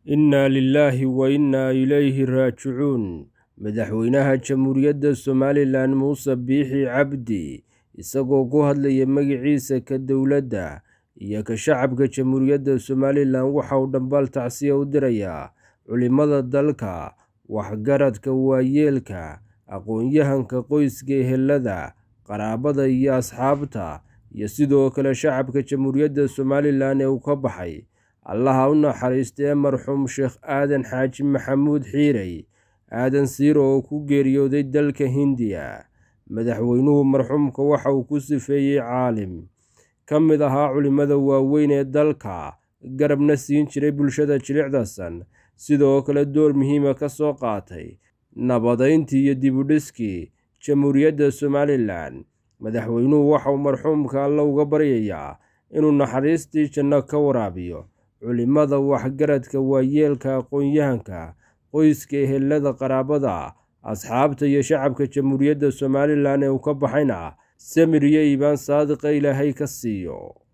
innaa lilaahi wa innaa ilayhi raajicuun madaxweynaha jamhuuriyadda somalilan muuse biixi cabdi isagoo ku hadlaya magiciisa ka dowladda iyo ka shacabka jamhuuriyadda somalilan waxa uu dhambaal tacsiya u dirayaa culimada dalka waxgaradka waayeelka aqoon-yahanka qoyska ehelada qaraabada iyo asxaabta iyo sidoo kale shacabka jamhuuriyadda somalilan ee uu ka baxay allaha u naxariistee marxuum sheekh aadan xaaji maxamuud xiirey aadan siiro oo ku geeriyooday dalka hindiya madaxweynuhu marxuumka waxa uu ku sifeeyey caalim ka mid ahaa culimmada waaweyn ee dalka garabna siin jiray bulshada jilicdasan sidoo kale door muhiima ka soo qaatay nabadeyntii iyo dibudhiskii jamhuuriyadda somalilan madaxweynuhu waxauu marxuumka alle uga baryayaa inuu naxariistii janno ka waraabiyo culimada waxgaradka waayeelka aqoon-yahanka qoyska ehelada qaraabada asxaabta iyo shacabka jamhuuriyadda somalilan ee uu ka baxayna samir iyo iibaan saadiqa ilaahay ka siiyo